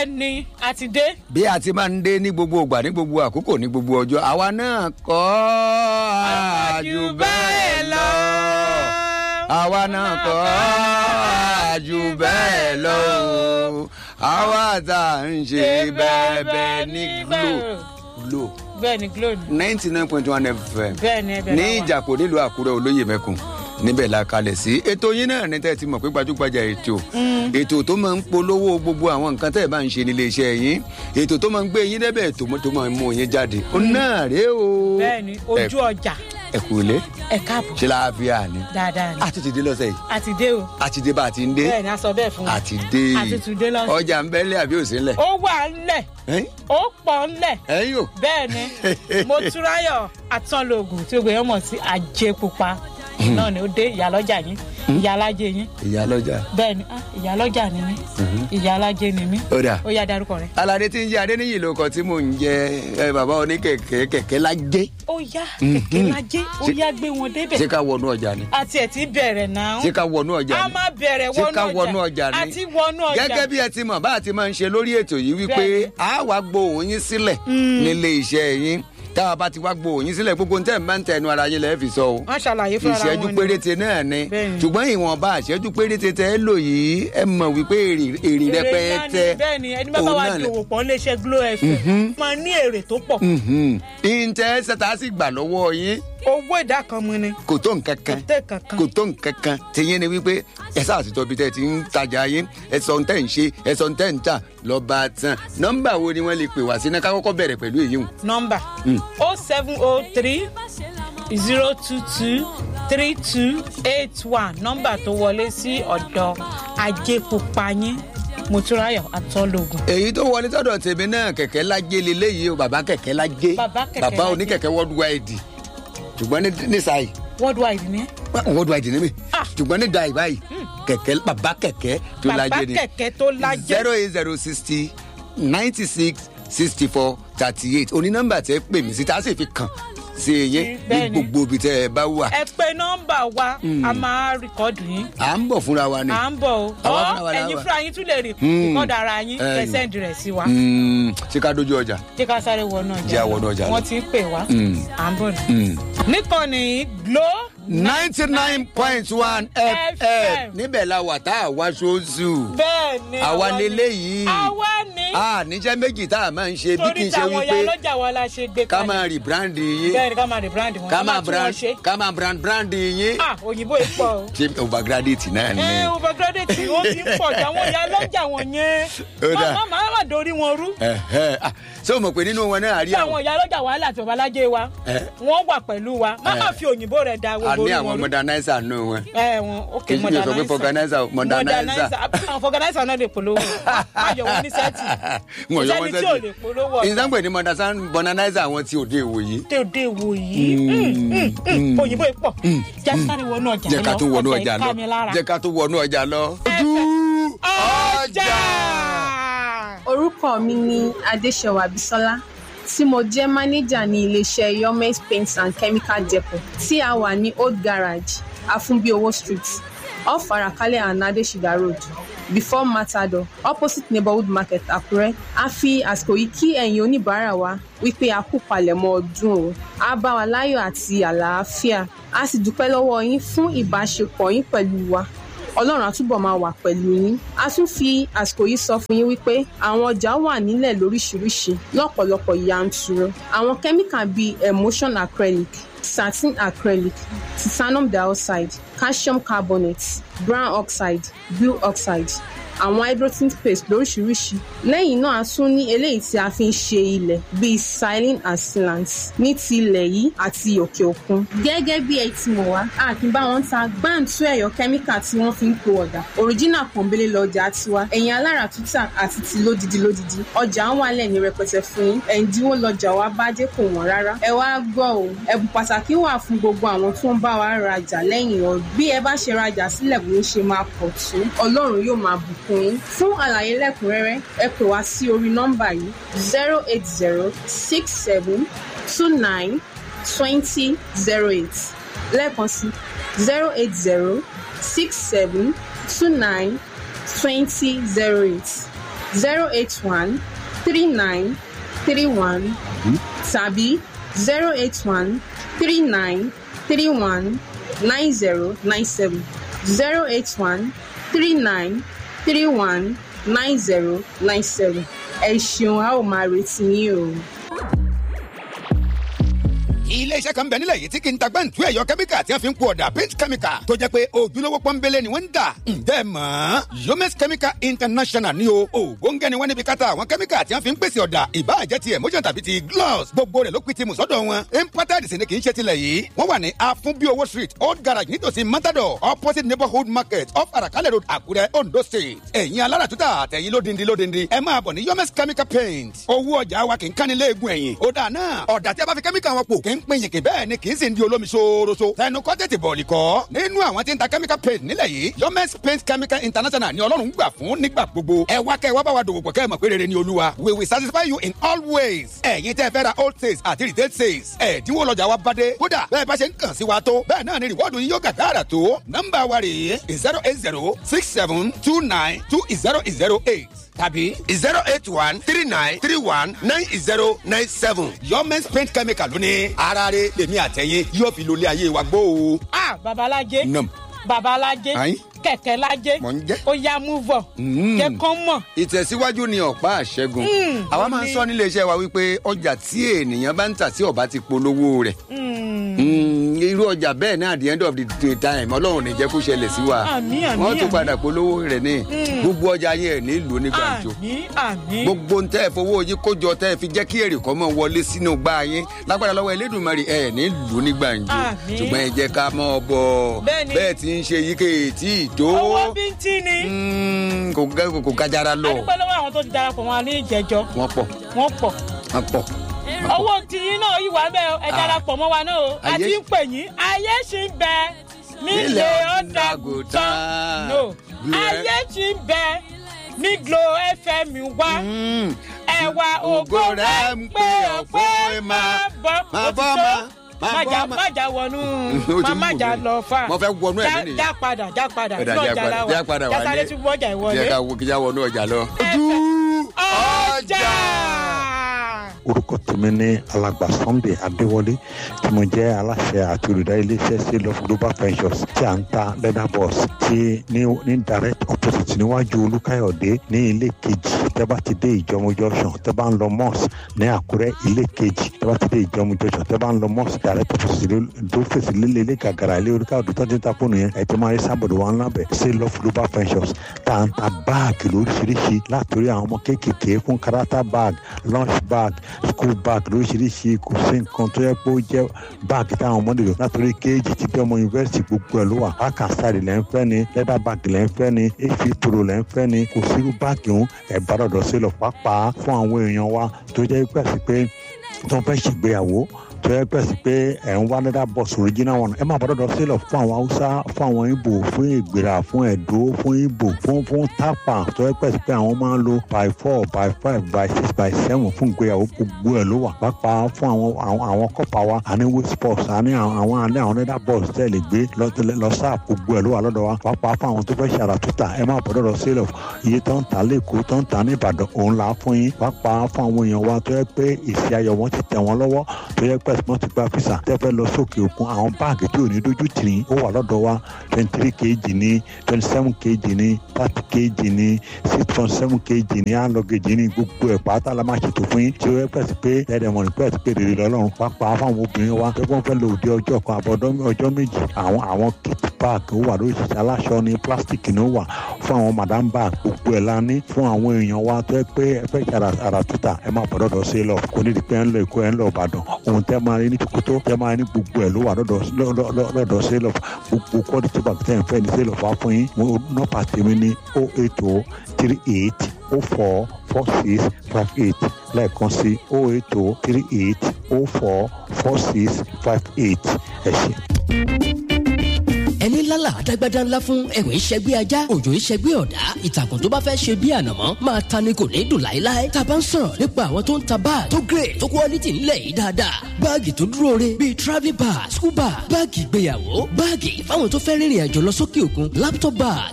bẹ́ẹ̀ ni a ti dé. bí a ti máa ń dé ní gbogbo ìgbà ní gbogbo àkókò ní gbogbo ọjọ́ àwa náà kọ́ àjù bẹ́ẹ̀ lọ. àwa náà kọ́ àjù bẹ́ẹ̀ lọ. àwa tá à ń ṣe bẹ́ẹ̀ bẹ́ẹ̀ ní glo glo bẹ́ẹ̀ ni glo ni. ninety nine point one fm bẹ́ẹ̀ ni ẹbẹ̀ ní náà wà. ìjàpọ̀ nílùú àkúrẹ́ olóyè mẹ́kùn níbẹ̀ la kalẹ̀ sí ètò yín náà ní tẹ́ ti mọ̀ pé gbajúgbajà ètò ètò tó máa ń polówó gbogbo àwọn nǹkan tẹ́ ẹ̀ bá ń ṣe nílé iṣẹ́ yín ètò tó máa ń gbé yín débẹ̀ tó mọ́- tó máa ń mú yín jáde ó náà rèé o bẹ́ẹ̀ ni ojú ọjà ẹ kú ilé ẹ káàbọ̀ ṣe láàfíà ni dáadáa ni a ti ti dé lọ́sẹ̀ yìí a ti dé o a ti dé bá a ti ń dé bẹ́ẹ̀ ni a sọ bẹ́ẹ̀ fún wa a ti dé a ti tún dé lọ́sẹ̀. ọjà ń bẹ́lẹ̀ àbí òsín lẹ̀ ó wà ńlẹ̀ ó pọ̀ ńlẹ̀ ẹ̀yin o bẹ́ẹ̀ ni mo túráyọ̀ àtọ́lógún tí gbogbo èèyàn mọ̀ sí ajé pupa náà ni ó dé ìyálọ́jà yín ìyálájé yín ìyá lọ́jà bẹ́ẹ̀ ni ah, ìyálọ́jà ni mí ìyálájé ni mí ó dà ó yá darúkọ rẹ. alade tí ń jẹ adéníyì ló kọ tí mò ń jẹ ẹ, bàbá oníkẹ̀kẹ́ kẹ̀kẹ́ lájẹ́ ó yá kẹ̀kẹ́ lájé ó yá gbé wọn ṣé débẹ̀ ká wọnú ọjà ni àti ẹ̀ ti bẹ̀rẹ̀ náà ṣé ká wọnú ọjà a ni máa bẹ̀rẹ̀ ṣé ká wọnú wọnú ọjà ọjà ni àti wọnú ọjà gẹ́gẹ́ bí ẹ ti mọ̀ bá a ti máa ń ṣe lórí ètò yìí wípé Bẹ́ẹ̀ni. a wá gbóhùn yín sílẹ̀ nílé iṣẹ́ yín tá a bá ti wá gbóhùn yín sílẹ̀ gbogbo nǹkan máa ń tẹnu ara yín lẹ́ẹ̀ fi sọ o wọ́n ṣàlàyé fúnra wọn ìṣẹ́jú ni. péréte náà ni Bẹ́ẹ̀ni. ṣùgbọ́n ìwọ̀nba ìṣẹ́jú péréte tẹ́ ẹ lò yìí ẹ mọ̀ wípé èrè èrè èrè ńlá ni rẹpẹtẹ bẹ́ẹ̀ ni ẹni bá bá òun wa náà ni. dòwò pọ̀ léṣe glo fm máa ní èrè tó pọ̀ ìǹtẹ́ sẹ́ta sì gbà lọ́wọ́ yín owó ìdá kan mu ni kò tó nǹkan kan tẹ̀ kankan kò tó nǹkan kan tìyẹn ni wípé ẹ sáà ti tọ́bi tẹ́ ẹ ti ń tajà yín ẹ sọ tẹ́ ń ṣe ẹ sọ tẹ́ ń tà lọ́ba tán nọ́mbà wo ni wọ́n lè pè wá sí náà ká kọ́kọ́ bẹ̀rẹ̀ pẹ̀lú èyí hùn. nọmba o seven o three zero two two three two eight one nọmba tó wọlé sí ọ̀dọ̀ ajé pupa yín motúráyọ̀ àtọ́lógún. èyí tó wọlé sọ́dọ̀ tèmi náà kẹ̀kẹ́ lájé leléyìí o bàbá kẹ̀kẹ́ lájé Bàbá kẹ̀kẹ́ bàbá lájé. oníkẹ̀kẹ́ worldwide ṣùgbọ́n ní nísàyí worldwide ni ẹ. worldwide ní mi Ah. ṣùgbọ́n ní dàí báyìí kẹ̀kẹ́ bàbá kẹ̀kẹ́ tó bàbá lájé ni kẹ̀kẹ́ tó lájẹ́. zero eight zero sixty ninety six sixty four thirty eight oní nọ́mbà tẹ́ pè mí sí tá a sì fi kàn sí eyín ní Bẹ́ẹ̀ni. gbogbo ibi tẹ́ ẹ bá wà ẹ pé nọmba wa a máa rìkọ́dù yín à ń bọ̀ fúnra wa ni. à ń bọ̀ o Àwa ọ fúnra wa la ẹ̀yin wà. fúnra yín tún lè rìkọ́dù ara yín Ẹ̀yin. ẹ sẹ́ndì rẹ̀ sí wa Mm, ṣé ká dójú ọjà. jẹ́ ká sáré wọnú ọjà Jẹ́ a lọ. wọnú ọjà lọ. wọ́n ti ń pè wá Mm. à ń bọ̀ ní. Mm. níkànnì glo ninety nine point one fm FM. níbẹ̀ la wà tá a wá sóòsù. bẹ́ẹ̀ ni àwa ni. leléyìí. àwa ni a níṣẹ́ méjì tá a máa ń ṣe bí kì torí í ṣe táwọn ya wípé lọ́jà wa la ṣe gbé ká kalẹ̀ máa rí brand yín bẹ́ẹ̀ ni ká máa rebrand wọn ká máa tún wọn brand ṣe ká máa brand brand yín. ah òyìnbó yìí pọ̀ o. ṣé overgraduate náà ni. ẹ overgraduate wọn ti ń pọ̀ jù àwọn ya lọ́jà wọn yẹn Ó dà. má má má dorí wọn rú Ẹ̀hẹ́. Ah, ṣé o mọ̀ pé nínú wọn náà a rí tí àwọn. àwọn ya lọ́jà wa láti babalájé wa Ẹ. wọ́n wà pẹ̀lú wa má má Ẹ. fi òyìnbó rẹ̀ da a gbogbo ní orí àwọn wọn rú. modernizer nù wọn. ẹ wọn ok Kì í ṣe sọ pé modernizer organizer, modernizer. àwọn organizer náà lè polówó má yọ wọn ní sẹ́ẹ̀tì Wọ́n yọ kò wọ́n sẹ́ni tí ò sẹ́ẹ̀tì. lè polówó ọ̀tá ìsànpẹ̀ ní modernizer- modernizer àwọn tí òde ìwòyí. tẹ òde wò yìí Mm, mm, mm. òyìnbó yìí pọ̀ jásáré wọnú ọjà lọ jẹ́ ká tún wọnú ọjà ọjà yìí ká mi lọ lára. jẹ́ ká tún wọnú ọjà lọ. ojú ọjà. orúkọ mi ni adéṣẹwà bisola tí mo jẹ́ mánéjà ní iléeṣẹ́ yomes paints and chemical depot tí a wà ní old garage afunbiowo street off arakalẹ̀ and adesida road before matador opposite neighborhood market àkúrẹ́ a fi àsìkò yìí kí ẹ̀yin oníbàárà wa wípé a kú palẹ̀mọ́ ọdún o a bá wa láyọ̀ àti àlàáfíà a sì dúpẹ́ lọ́wọ́ yín fún ìbáṣepọ̀ yín pẹ̀lú wa ọlọ́run àtúbọ̀ máa wà pẹ̀lú yín a tún fi àsìkò yìí sọ fún yín wípé àwọn ọjà wà nílẹ̀ lóríṣiríṣi lọ́pọ̀lọpọ̀ yanturu àwọn kẹ́míkà bíi emulsion acrylic satin acrylic titanium dioxide calcium carbonate brown oxide blue oxide àwọn hydrogen paste lóríṣiríṣi lẹ́yìn náà a tún ní eléyìí tí a fi ń ṣe ilẹ̀ bíi silin and sealant ní ti ilẹ̀ yìí àti òkè òkun. gẹ́gẹ́ bí ẹ ti mọ̀ wá a kì í bá wọn ta gbáǹtú ẹ̀yọ kẹ́míkà tí wọ́n fi ń po ọ̀dà òríjínà pọ̀nbélé lọ́jà tiwa ẹ̀yìn alára tútà àti ti lódidi lódidi ọjà ń wà lẹ́ni rẹpẹtẹ fún yín ẹ̀ǹdínwó lọ́jà wa bá dé kò wọ́n rárá ẹ wá gbọ́ o ẹ̀bùn pàtàkì wà fún gbogbo àwọn tó ń bá wa rajà lẹ́yìn ọdún bí ẹ bá ṣe rajà sílẹ̀ bó ń ṣe máa pọ̀ tó ọlọ́run yóò máa bùkún yín fún àlàyé lẹ́kùnrẹ́rẹ́ ẹ pè wá sí orí nọ́mbà yìí zero eight zero six seven two nine twenty zero eight lẹ́ẹ̀kan sí zero eight zero six seven two nine twenty zero eight zero eight one three nine three one tàbí zero eight one three nine three one nine zero nine seven zero eight one three nine three one nine zero nine seven ẹ ṣeun a ó máa retí yín o. ilé iṣẹ́ kan bẹ̀ nílẹ̀ yìí tí kì í ta gbẹ́ǹtú ẹ̀yọ kẹ́míkà tí wọ́n fi ń po ọ̀dà paint chemical tó jẹ́ pé ojúlówó pọ́nbélé ni wọ́n ń dà ǹjẹ́ mọ̀ yomes chemical international ni o ògóńgẹ́ ni wọ́n níbi káta àwọn kẹ́míkà tí wọ́n fi ń pèsè ọ̀dà ìbáàjẹ́ ti emotion tàbí ti gloss gbogbo rẹ̀ ló pin ti mùsọ́dọ̀ wọn imported sì ni kì í ṣe tilẹ̀ yìí wọ́n wà ní afunbiowo street old garage nítòsí matador opposite neighborhood market off arakalẹ̀ road àkúrẹ́ ondo state ẹ̀yin alára tuta àtẹ̀yin lódindi lódindi ẹ máa bọ̀ ní yomes chemical paint owó ọjà wa kì í kánilé-egun ẹ̀yìn ó dà náà ọ̀dà tí a bá fi kẹ́míkà wọn pò kì í pín yìnkì bẹ́ẹ̀ ni kì í sì ń di olómi ṣooroṣo. tẹnu kọ́ tètè bọ̀ nìkọ́. nínú àwọn tí ń ta chemical paint nílẹ̀ yìí yomes paint chemical international ni ọlọ́run gbà fún nígbà gbogbo. ẹ wá kẹ́ ẹ wá bá wa dòwò pọ̀ kẹ́ ẹ mọ̀ pé rere ni olúwa. we will satisfy you in all ways. ẹ̀yin tẹ́ fẹ́ ra old sales àti retail sales. ẹ̀dínwó lọ́jà wa bá dé. kódà bẹ́ẹ̀ bá ṣe ń kàn sí wa tó. bẹ́ẹ̀ náà ni rìwọ́ọ̀dù yín yóò gàgàrà tó. nọ́mbà wa rèé zero eight zero six seven two nine two zero zero eight tàbí zero eight one three nine three one nine zero nine seven. yomes paint chemical lóní ara rẹ̀ lèmi àtẹ̀yìn yóò fi lólé ayé wa gbó o. ah babalájé Nam. babalájé Ayin. kẹ̀kẹ́ lájé Mò ń jẹ́. ó yá move on Mm. jẹ́ kán mọ̀ ìtẹ̀síwájú ni ọ̀pá àṣẹgun Mm, àwa ó máa ń ní- sọ nílé iṣẹ́ wa wípé ọjà tí ènìyàn bá ń tà tí ọba ti polówó rẹ̀ Mm. Mm, irú ọjà bẹ́ẹ̀ náà at the end of the day time ọlọ́run ní jẹ́ kó ṣẹlẹ̀ sí wa Àmín, àmín, wọ́n tún àmín. padà polówó rẹ̀ ní gbogbo ọjà yẹn ní ìlú ní gbàǹjo àmì àmì gbogbo ń tẹ́ ẹ fowó yín kójọ tẹ́ ẹ fi jẹ́ kí èrè kọ́ mọ́ wọlé sínú gbá yín lágbára lọ́wọ́ elédùnmarè ẹ̀ ní ìlú ní gbàǹjo Àmín. ṣùgbọ́n ẹ jẹ́ ká mọ́ ọ bọ̀ Bẹ́ẹ̀ni. bẹ́ẹ̀ tí ń ṣe yíké tí ì tó owó bíntín ni Mm, kò gá- kò gájára lọ adúpẹ́ lọ́wọ́ àwọn tó ti darapọ̀ wọn ní ìjẹ́jọ́ wọ́n pọ̀ wọ́n pọ̀ wọ́n pọ̀ owó tiyín náà yìí wà bẹ́ẹ̀ o, ẹ Ah. darapọ̀ mọ́ wa náà o a Ayé- ti ń pè yín ayé ṣì ń bẹ nílé Nílé ọ̀dàgùtàn Ọ̀dàgùtàn. no Glo- ayé ṣì ń bẹ ní glo fm wá Mm. ẹwà ògo rẹ ń pé ọpẹ́ máa bọ̀ máa bọ́, òtítọ́ máa- máa májà bọ́, máa- májà wọnú Ó ti má mú májà mi. lọ fà Mo fẹ́ wọnú ẹ̀mí Já- nìyẹn. já padà já padà Ọ̀dà, inú já ọjà padà, la já wà padà jásáré wálé. tún bọ́jà jẹ́ ìwọlé ká wo kí já wọnú ọjà lọ. ojú ọjà. orúkọ tèmi ní alàgbà sunday adéwọlé tí mo jẹ́ aláṣẹ àti olùdarí iléeṣẹ́ sale of global ventures tí à ń ta leather boss tí ní ní direct opposite níwájú olúkáyọ̀dé ní ilé kejì tẹ́ bá ti dé ìjọmọ junction tẹ́ bá ń lọ mosque ní àkúrẹ́ ilé kejì tẹ́ bá ti dé ìjọmọ junction tẹ́ bá ń lọ mosque direct opposite tó fèsì lílé ilé gàgàrà ilé olúkáyọ̀dé tó ti ń ta fóònù yẹn ẹ̀ tó máa rí sábọ̀dọ̀ wọn lábẹ́ sale of global ventures tá à ń ta báàgì lóríṣiríṣi látòrí àwọn ọmọ kéékèèké fún karata bag lunch bag school bag lóríṣiríṣi kò sí nǹkan tó yẹ pé ó jẹ́ báàgì táwọn ọmọdé lò látòrí kéèjì tí bí ọmọ yunifásitì gbogbo ẹ̀ ló wà bákàsárì lẹ́ ń fẹ́ ni leather bag lẹ́ ń fẹ́ ni efi pro lẹ́ ń fẹ́ ni kò sírú báàgì òun ẹ̀ bá dọ̀dọ̀ sí lọ pàápàá fún àwọn èèyàn wa tó jẹ́ pẹ̀sì pé tó ń fẹ́ ṣègbéyàwó tó yẹ pẹ̀sì pé ẹ̀ ń wá leather box original one ẹ máa bá dọ̀dọ̀ sílọ̀ fún àwọn haúsá fún àwọn ibo fún ìgbéra fún ẹ̀dó fún ibo fún fún tápà tó yẹ pẹ̀sì pé àwọn máa ń lo by four by five by six by seven fún ìgbéyàwó gbogbo ẹ̀ ló wà pàápàá fún àwọn àwọn àwọn kọ́pà wa àní waste box àní àwọn àwọn àní àwọn leather box tẹ̀ lè gbé lọ lọ sáà gbogbo ẹ̀ ló wà lọ́dọ̀ wa pàápàá fún àwọn tó fẹ́ ṣàrà tútà ẹ máa bá dọ̀dọ̀ sílọ̀ iye tó ń ta lẹ́kọ̀ọ́ tó ń ta ní ìbàdàn òun là á fún yín pàápàá fún àwọn èèyàn wa tó yẹ pé ìsì ayọ̀ wọn ti tẹ̀ wọ́n lọ́wọ́ tó yẹ pé ẹ̀sìn wọn ti gba fisa tẹ́ fẹ́ lọ sókè òkun àwọn báàgì tí ò ní dójú tì ní ó wà lọ́dọ̀ wa twenty three kg ní twenty seven kg ní thirty kg ní six point seven kg ní alọ́gẹ̀jì ní gbogbo ẹ̀ pátá la máa ṣètò fún yín tí ó yẹ pẹ̀sì pé ẹ̀ẹ́dẹ̀ mọ̀ ní pẹ̀sì pé rere lọ́lọ́run pàápàá fáwọn obìnrin wa tó kọ́ fẹ́ lò dé ọjọ́ kan àbọ̀dọ́ ọjọ́ méjì àwọn àwọn kit bag ó wà lóṣìṣẹ́ aláṣọ ní plastic ní ó wà fún àwọn madam bag gbogbo ẹ̀ la ní fún àwọn èèyàn wa tó yẹ pé ẹ fẹ́ ṣàrà àràtúntà ẹ máa bọ̀ dọ́dọ̀ sí lọ kò ní di pé ẹ ń lọ èkó ẹ ń lọ ìbàdàn ohun tẹ́ máa rí ní tòkótó tẹ́ máa rí ní gbogbo ẹ̀ ló wà lọ́dọ̀ lọ́- lọ́- lọ́dọ̀ sí lọ gbogbo quality bag tẹ́ ẹ fẹ́ ní sí lọ fà fún yín mo nọ́pà tèmi ní o eight o three eight o four four six five eight lẹ́ẹ̀kan sí o eight o three eight o four four six five eight ẹ ṣé. ẹni lálà àdágbádá ńlá fún ẹ̀wẹ̀ ìṣẹ́gbẹ́ ajá òjò ìṣẹ́gbẹ́ ọ̀dá ìtàkùn tó bá fẹ́ ṣe bí ànàmọ́ máa ta ni kò ní dùn láéláé tá a bá ń sọ̀rọ̀ nípa àwọn tó ń ta báàgì tó grade tó quality ńlẹ̀ yìí dáadáa báàgì tó dúró re bíi travel bag school bag báàgì ìgbéyàwó báàgì fáwọn tó fẹ́ rìnrìn àjò lọ sókè òkun laptop bag bag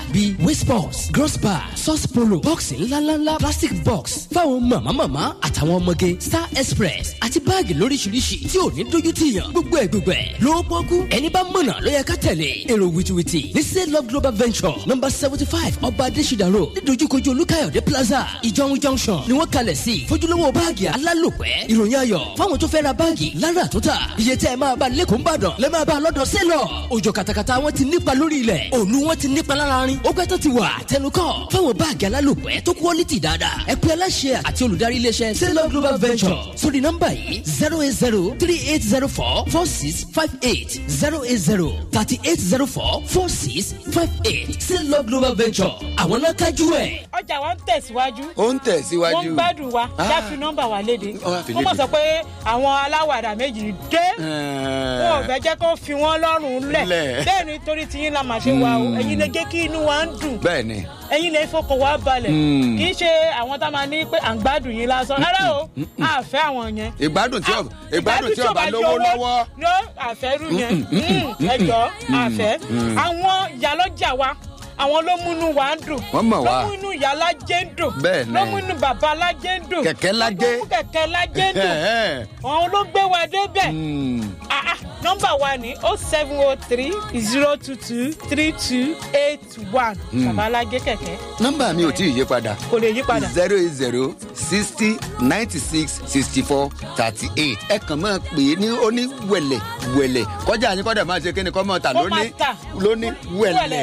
bíi waste box gross bar sauce polo bọ́ọ̀sì ńláńláńlá plastic box fáwọn màmámàmá àtàwọn ọmọge star express àti báàgì lóríṣiríṣi tí ò ní dójú tì yàn gbogbo ẹ̀ gbogbo ẹ̀ lówó pọ́kú ẹni bá mọ̀nà ló yẹ ká tẹ̀lé èrò wìtìwìtì ní say love global venture number seventy five ọba adésídà road nídojúkojú olúkáyọ̀dé plaza ìjọun junction ni wọ́n kalẹ̀ sí fojúlówó báàgì alálòpẹ́ ìròyìn ayọ̀ fáwọn tó fẹ́ ra báàgì lára àtúntà iye tẹ́ ẹ máa bá lẹ́kọ̀ọ́ ńbàdàn lẹ́ máa bá a lọ́dọ̀ sẹ́lọ̀ òjò kàtàkàtà wọn ti nípa lórí ilẹ̀ òòlù wọn ti nípa lára rin ó pẹ́ tó ti wà tẹnukọ́ fáwọn báàgì alálòpẹ́ tó quality dáadáa ẹ pé aláṣẹ àti olùdarí iléeṣẹ́ sẹ́lọ̀ global venture sórí nọ́mbà yìí zero eight zero three eight zero four four six five eight zero eight zero thirty eight zero four four six five eight sẹ́lọ̀ global venture àwọn náà kájú ẹ̀. ọjà wa ń tẹ̀síwájú ó ń wọ́n tẹ̀síwájú. ń gbádùn wa Ah. já fi nọ́mbà wa léde Ó wá fi wọ́n mọ̀ léde. sọ pé àwọn aláwàdà méjì dé wọn ò fẹ́ jẹ́ kó fi wọ́n lọ́rùn lẹ̀ Lẹ̀. bẹ́ẹ̀ ni torí tiyín la máa ṣe wa o ẹ̀yin lè jẹ́ kí inú wa ń dùn bẹ́ẹ̀ ni ẹ̀yin lè fọkàn wa balẹ̀ Mm. kì í ṣe àwọn tá a máa ní pé à ń gbádùn yín lásán rárá o àfẹ́ àwọn yẹn ìgbádùn tí ọba ìgbádùn tí ọba lówó lọ́wọ́ ló àfẹ́rù yẹn ẹjọ́ àfẹ́ àwọn ìyálọ́jà wa àwọn ló múnú wa ń dùn Wọ́n mọ̀ wá. ló múnú ìyá lájẹ́ ń dùn Bẹ́ẹ̀ ni. ló múnú bàbá lájẹ́ ń dùn Kẹ̀kẹ́ lájẹ́. ló mú kẹ̀kẹ́ lájẹ́ ń dùn àwọn ló gbé wa débẹ̀ Ah, ah, nọ́mbà wa ni o seven o three zero two two three two eight one bàbá alájẹ́ kẹ̀kẹ́ nọ́mbà mi ò tí ì yí padà kò lè yí padà. zero eight zero sixty ninety six sixty four thirty eight ẹ kàn máa pè é ní oní wẹ̀lẹ̀ wẹ̀lẹ̀ kọjá yín kọ́dà máa ṣe kí ni kọ́ máa tà Kó máa lóní tà. lóní wẹ̀lẹ̀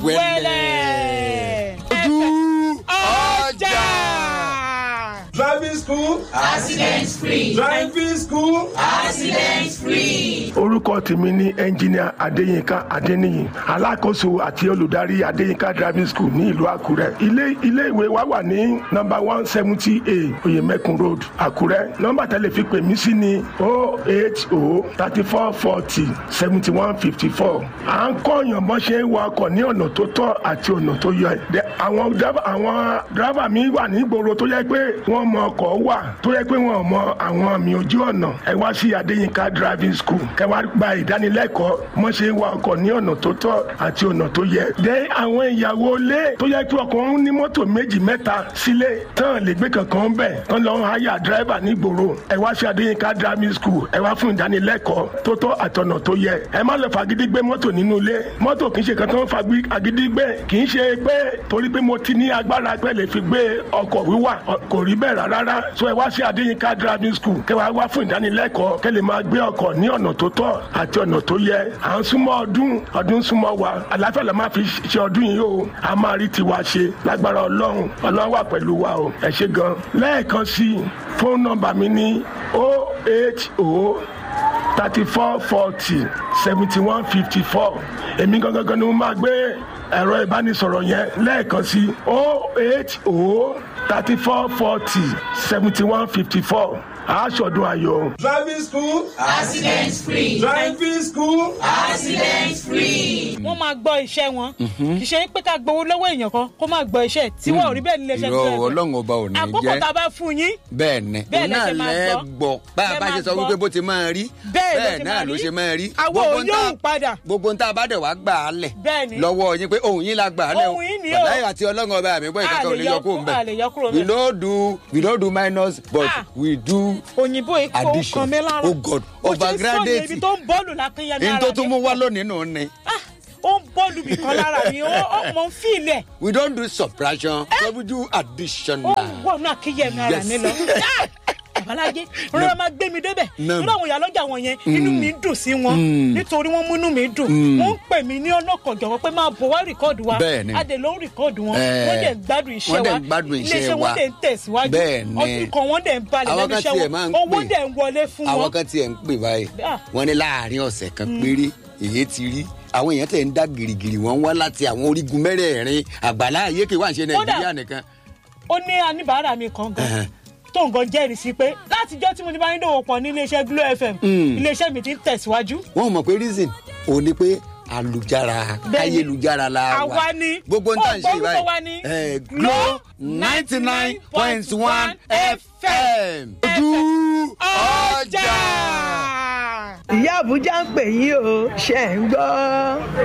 wẹ̀lẹ̀. ojú ọjà. Driving school. Accident free. Driving school. Accident free. orúkọ tèmi ni ẹnjìníà adéyínká adéníyì alákòóso àti olùdarí adéyínká driving school ní ìlú àkúrẹ́ ilé ilé ìwé wa wà ní nọ́mbà one seventy a oyemekun road àkúrẹ́ nọ́mbà tẹ́lẹ̀ fi pè mí sí ni o eight o thirty four forty seventy one fifty four à ń kọ́yàn bọ́ ṣe ń wakọ̀ ní ọ̀nà tó tọ́ àti ọ̀nà tó yẹ Dẹ- àwọn driver- àwọn dírábà mi wà ní ìgboro tó yẹ pé wọ́n mọ ọkọ̀ wà tó yẹ pé wọ́n mọ àwọn àmì ojú ọ̀nà ẹ wá sí adéyínká driving school kẹ wá gba ìdánilẹ́kọ̀ọ́ mọ́ ṣe ń wa ọkọ̀ ní ọ̀nà tó tọ́ àti ọ̀nà tó yẹ. dé àwọn ìyàwó ilé tó yẹ kí ọkùnrin ní mọ́tò méjì mẹ́ta sílé tán lè gbé kankan bẹ̀ tán lọ́ háyà dírẹ́bà nígboro ẹ wá sí adéyínká driving school ẹ wá fún ìdánilẹ́kọ̀ọ́ tó tọ́ àtọ̀nà tó yẹ ẹ má lọ fagídí gbé mọ́tò nínú ilé mọ́tò kì í ṣe kan tó ń fagídí gbé kì í ṣe pé torí pé mo ti ní agbára pé lè fi gbé ọkọ̀ wíwà ọ- kò rí bẹ́ẹ̀ rárá rárá so ẹ wá sí adéyínká driving school kẹ wá wá fún ìdánilẹ́kọ̀ọ́ kẹ lè máa gbé ọkọ̀ ní ọ̀nà tó tọ́ àti ọ̀nà tó yẹ à ń súnmọ́ ọdún ọdún súnmọ́ wa àlàáfíà la máa fi ṣe ọdún yìí o a máa rí tiwa ṣe lágbára ọlọ́run ọlọ́run wà pẹ̀lú wa o ẹ ṣe gan lẹ́ẹ̀kan sí i fóònù nọ́mbà mi ní o eight o thirty four forty seventy one fifty four èmi gangan ni mo máa gbé ẹ̀rọ ìbánisọ̀rọ̀ yẹn lẹ́ẹ̀kan sí o eight o thirty four forty seventy one fifty four aṣọ́dún ayọ̀. driving school accident free driving school accident free. wọ́n máa gbọ́ iṣẹ́ wọn kì í ṣe pé ká gbowó lọ́wọ́ èèyàn kan kó máa gbọ́ iṣẹ́ tí wọ́n ò rí bẹ́ẹ̀ nílé iṣẹ́ irọ́ tó ọlọ́run ọba ò ní àkókò jẹ́ tá a bá fún yín bẹ́ẹ̀ ni Bẹ́ẹ̀ òun lẹ náà ṣe máa lẹ́ gbọ́. gbọ́ bá a Lẹ bá ṣe máa sọ gbọ́. wípé bó ti máa rí Bẹ́ẹ̀ ló ṣe náà máa ló rí. ṣe máa rí Àwa Gbogbo ò ń tá- yóò padà. gbogbo ń tá a bá dẹ̀ wá gbà á lẹ̀ Bẹ́ẹ̀ ni. lọ́wọ́ yín pé òun yín la gbà á lẹ̀ Ohùn yín ni o. wàláyé àti ọlọ́run ọba mi gbọ́ A ìkankan ò lè lè yọ yọ kó kú- ń bẹ̀ a lè yọ kúrò we ńbẹ̀. no do we no do minus but Ah. we do òyìnbó ikú Addition. kan mi lára Oh God, Bó ṣe ń overgraduate. sọ yẹn, ibi tó ń bọ́ọ̀lù lápẹ́yẹmí in ara tó mi tún mú wá lónìí nù ni Ah, ó ń bọ́ọ̀lù bì kan lára mi ó ó mọ̀ ń fìlẹ̀ we don do subtraction so we do addition ó now. ń wọnú àkíyèmí ara Yes. mi lọ. Ah! Babalájé rọra máa gbé mi débẹ̀ Nam. nínú àwọn ìyálọ́jà wọn yẹn inú mi dùn sí wọn nítorí wọ́n múnú mi dùn wọ́n ń pè mí ní ọlọ́kọ̀jọ̀wọ́ pé máa bọ̀ wá rìkọ́ọ̀dù wa Bẹ́ẹ̀ni. adè ló ń rìkọ́ọ̀dù wọn Eh, wọ́n dẹ̀ ń gbádùn iṣẹ́ wọ́n wa dẹ̀ ń gbádùn iṣẹ́ iléeṣẹ́ wa. wọn dẹ̀ ń tẹ̀síwájú Bẹ́ẹ̀ni. ọdún kan wọ́n dẹ̀ ń balẹ̀ Àwọn lẹ́nu kan iṣẹ́ tiẹ̀ wọn máa ń owó pè. dẹ̀ ń wọlé fún àwọn wọn. kan tiẹ̀ ń pè báyìí Ah. wọ́n ní láàrin ọ̀sẹ̀ kan péré èyí ti rí àwọn èèyàn tẹ̀ ń dá gìrìgìrì wọ́n wá láti àwọn orígun mẹ́rẹ̀ẹ̀rin àgbàlá ayéke wà ń ṣe nàìjíríà nìkan. ó ní aníbàárà mi kan gan Ẹhẹn. tó nǹkan jẹ́rìí sí pé látijọ́ tí mo ti bá ń dòwò pọ̀ ní iléeṣẹ́ glo fm iléeṣẹ́ mi ti ń tẹ̀síwájú. wọ́n mọ̀ pé reason òun ni pé alùjára Bẹ́ẹ̀ni. ayélujára la wà Àwa ni. gbogbo ń tà ń ṣe Ó gbọ́ orúkọ wa ni. báyìí Glo glo ninety nine point one fm ojú ọjà. ìyá àbújá ń pè yín o ṣe ń gbọ́ gbogbo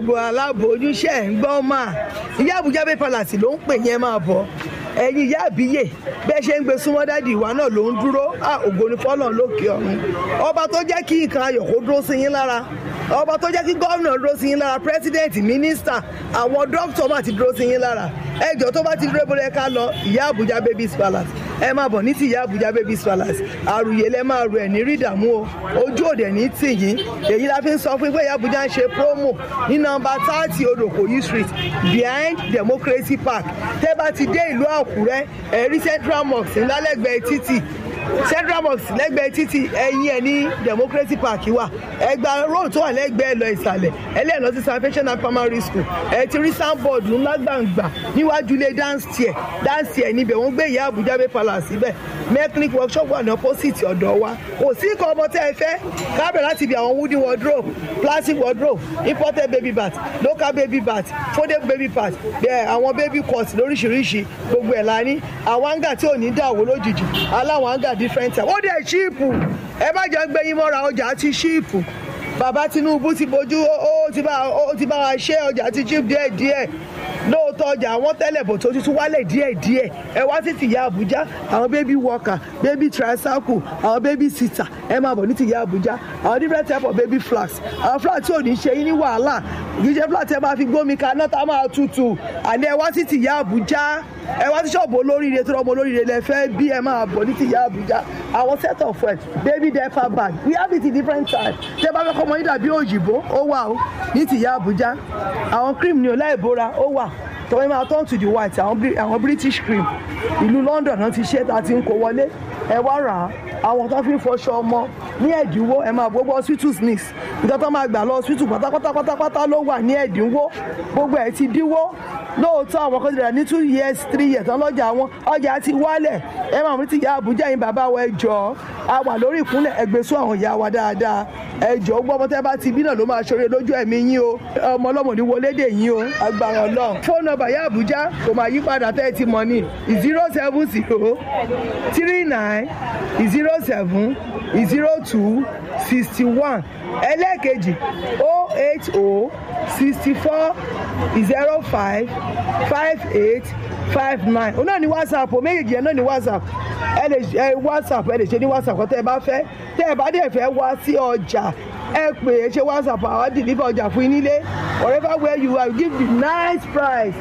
gbogbo aláboyúnṣe ẹ̀ ń gbọ́ mà ìyá àbújá bay palace ló ń pè yẹn máa bọ̀ ẹ̀yin ìyá àbíyè bẹ́ẹ̀ ṣe ń gbé súnmọ́ dádì ìwà náà ló ń dúró ògo ni fọ́lọ́ lókè ọ̀run ọba tó jẹ́ kí nǹkan ayọ̀ kó dúró sí yín lára ọba tó jẹ́ kí gómìnà dúró sí yín lára pírẹ́sídẹ̀ǹtì mínísítà àwọn dókítà máa ti dúró sí yín lára ẹjọ́ tó bá ti dúró bọ́lẹ̀ ká lọ ìyá àbújá babies palace ẹ máa bọ̀ ní ti ìyá àbújá babies palace àrùyé lẹ máa rù ẹ̀ ní rí ìdààmú o ojú òde ní tì yín èyí la fi ń sọ fún pé ìyá àbújá ń ṣe promo ní nọmba thirty odòkòyí street behind democracy park tẹ́ bá ti dé ìlú àkúrẹ́ ẹ̀rí central mosque ńlálẹ́gbẹ̀ẹ́ títì central mosque lẹ́gbẹ̀ẹ́ títì ẹ̀yìn ẹ̀ ní democracy park wà ẹgbà road tó wà lẹ́gbẹ̀ẹ́ lọ ìsàlẹ̀ ẹlẹ́yìn lọ sí salvation and primary school ẹ ti rí soundboard ńlá gbàǹgbà níwájú ilé dance chair dance chair níbẹ̀ wọ́n gbé ìyá àbújá bay palace síbẹ̀ mechanic workshop wà ní opposite ọ̀dọ̀ wa kò sí nǹkan ọmọ tẹ́ ẹ fẹ́ kábẹ̀ láti ibi àwọn wooden wardrobe plastic wardrobe imported baby bath local baby bath folded baby bath bẹ́ẹ̀ àwọn baby cut lóríṣiríṣi gbogbo ẹ̀ la ní àwọn hanga tí ò ní dàwó lójijì aláwọn hanga different type ó dẹ̀ ṣíìpù ẹ má jẹ́ gbẹ́yìn mọ́ra ọjà ti ṣíìpù bàbá tinubu ti bójú ó ti bá ó ti bá wa ṣe ọjà ti ṣíìpù díẹ̀díẹ̀ lóòótọ́ ọjà àwọn tẹ́lẹ̀ bò tó ti tún wálẹ̀ díẹ̀díẹ̀ ẹ wá sí tìyá àbújá àwọn baby worker baby tricycle àwọn baby sitter ẹ máa bọ̀ ní tìyá àbújá àwọn different type of baby flags àwọn flags tí ò ní ṣe yín ní wàhálà kì í ṣe flag tí ẹ máa fi gbómi kaná tá a máa tutù àní ẹ wá sí tìyá àbújá ẹ wá sí ṣọ́ọ̀bù olóríire tó rọ́mọ olóríire lẹ fẹ́ bí ẹ máa bọ̀ ní tìyá àbújá àwọn set of well baby diaper bag we have it in different types tẹ bá fẹ́ kọ́ ọmọ yín dàbí òyìnbó ó wà ó ní tìyá àbújá àwọn cream ní ọlá ìbora ó wà tọ́wọ́ máa turn to the white àwọn british cream ìlú london náà ti ṣe tá a ti ń kó wọlé ẹ wá rà á àwọn tó fi ń fọṣọ ọmọ ní ẹ̀dínwó ẹ máa gbogbo hospital sneaks nǹkan tó máa gbà lọ hospital pátápátá pátápátá ló wà ní ẹ̀dínwó gbogbo ẹ̀ ti dínwó lóòótọ́ àwọn kan ti rà ní two years three years tán lọ́jà wọn ọjà ti wálẹ̀ ẹ máa mú ti ìyá àbújá yín bàbá wa ẹ jọ a wà lórí ìkúnlẹ̀ ẹgbẹ́sọ àwọn ìyá wa dáadáa ẹ jọ gbọ́ ọmọ tẹ́ bá ti bí náà ló máa ṣoore lójú ẹ̀mí yín o ọmọ ọlọ́mọ ní wọlé dè yín o agbára ọlọ́run fóònù nọ́mbà ìyá àbújá kò máa yí padà tẹ́ ẹ ti mọ̀ ní zero seven zero three nine zero seven zero two sixty one ẹlẹ́ẹ̀kejì o eight o sixty four zero five five eight five nine òun náà ní whatsapp o méjèèjì yẹn náà ní whatsapp ẹ lè ẹ whatsapp ẹ lè ṣe ní whatsapp kọ́ tẹ́ ẹ bá fẹ́ tẹ́ ẹ bá dẹ̀ fẹ́ wá sí ọjà ẹ pè é ṣe whatsapp àwọn deliver ọjà fún yín nílé wherever where you are give the nice price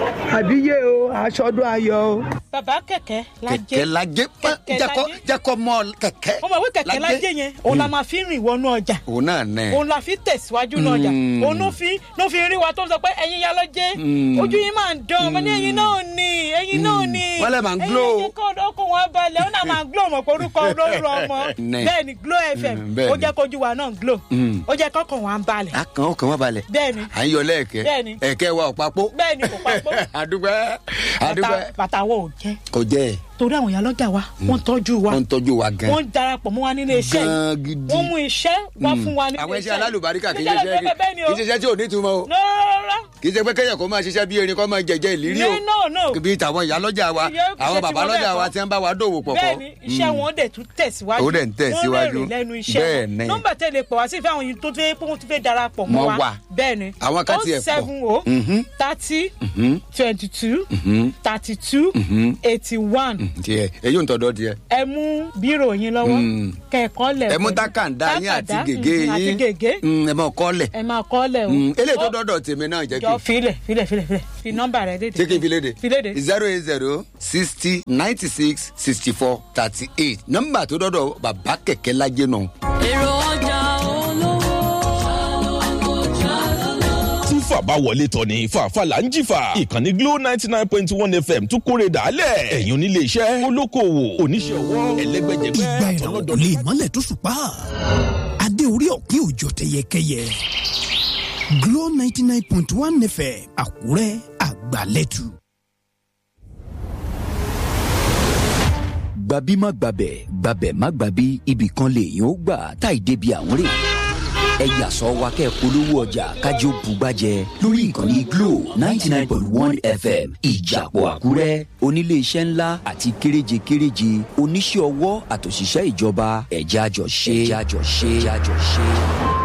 àbíyé o aṣọdún ayọ̀ o. bàbá kẹ̀kẹ́ lajẹ́ kẹ̀kẹ́ lajẹ́ jẹ́kọ́ jẹ́kọ́ mọ́ kẹ̀kẹ́. ọmọ ìwé kẹ̀kẹ́ lajẹ́ yẹn òun la máa fi rìn wọnú ọjà òun náà nẹ. òun la fi tẹ̀síwájú náà ọjà òun ló fi ló fi rí wa tó ń sọ pé ẹ̀yin ya lọ́jẹ́ ojú yín máa ń dán ọmọ ní ẹ̀yin náà ni ẹ̀yin náà ni wọ́n lè máa ń glo. ẹ̀yin kọ́ ọkọ̀ wọn balẹ̀ ó náà máa glo ọmọ pé orúkọ olóró ọmọ bẹ́ẹ̀ ni glo fm ó jẹ́ kójú wa náà glo ó jẹ́ kọ́kàn wa ń balẹ̀. a kan ó kàn wá balẹ̀. bẹ́ẹ̀ni à ń yọ lẹ́ẹ̀kẹ́ bẹ́ẹ̀ni ẹ̀kẹ́ wa ò papò. bẹ́ẹ̀ni kò papò. àdúgbẹ́ àdúgbẹ́. bàtà wo ò jẹ́. kò jẹ́ ẹ̀ torí àwọn ìyá lọ́jà wa wọ́n tọ́jú wa wọ́n tọ́jú wa gan. wọ́n darapọ̀ mọ́ wa nílé iṣẹ́ gan gidi. wọ́n mú iṣẹ́ wá fún wa nílé iṣẹ́. àwọn iṣẹ́ alálùbáríkà kì í ṣiṣẹ́ kì í ṣiṣẹ́ tí ò ní túmọ̀ o. rárá. kì í ṣe pé kéèyàn kó máa ṣiṣẹ́ bí erin kó máa jẹjẹ ìlírí o. no no. bí tàwọn ìyá lọ́jà wa àwọn bàbá lọ́jà wa ti ń bá wa dòwò pọ̀ pọ̀. bẹ́ẹ̀ni iṣẹ́ wọn dẹ̀ tún tẹ̀síwájú. ó dẹ̀ ń tẹ̀síwájú wọ́n rẹ̀ lẹ́nu iṣẹ́ wọn. nọ́mbà tẹ̀lé pọ̀ wá sí ìfẹ́ àwọn yìí tó fẹ́ pé wọ́n ti fẹ́ darapọ̀ mọ́ wa. bẹ́ẹ̀ni àwọn kan ti ẹ̀ pọ̀. seven o thirty twenty two thirty two eighty one. tiẹ̀ èyí ò ń tọ́dọ̀ tiẹ̀. ẹ mú bírò yín lọ́wọ́ kẹ̀kọ́ lẹ̀. ẹ mú tákàndá yín àti gègé yín àti gègé. ẹ máa kọ́ lẹ̀. ẹ máa kọ́ lẹ̀ o. eléyìí tó dọ́dọ̀ tèmi náà jẹ́ kí. jọ filẹ̀ filẹ̀ filẹ̀ filẹ̀ fi nọ́mbà rẹ léde. ṣé kí n fi léde. fi léde. zero eight zero sixty ninety six sixty four thirty eight nọ́mbà tó dọ́dọ̀ bàbá kẹ̀kẹ́ lajẹ́ náà. èrò ọjà fàbá wọlé tọ̀ ní fàáfà là ń jìfà ìkànnì glo ninety nine point one fm tún kórè dàálẹ̀ ẹ̀yin onílé iṣẹ́ olókoòwò oníṣẹ́ ọwọ́ ẹlẹ́gbẹ́jẹgbẹ́ ìgbà ìràwọ̀ lè mọ́lẹ̀ tó ṣùpá adé orí ọ̀kín òjò tẹyẹkẹyẹ glo ninety nine point one fm àkúrẹ́ àgbàlẹ́tù. gbàbí má gbàbẹ̀ gbàbẹ̀ má gbàbí ibì kan lèèyàn ó gbà táì débi àwọn rè ẹ yà sọ wa kẹ́ polówó ọjà kájọ bugbàjẹ lórí ìkànnì glo ninety nine point one fm ìjàpọ̀ àkúrẹ́ oníléeṣẹ́ ńlá àti kéréje kéréje oníṣẹ́ ọwọ́ àtòṣìṣẹ́ ìjọba ẹ̀já jọ ṣe ẹ̀já jọ ṣe ẹ̀já jọ ṣe.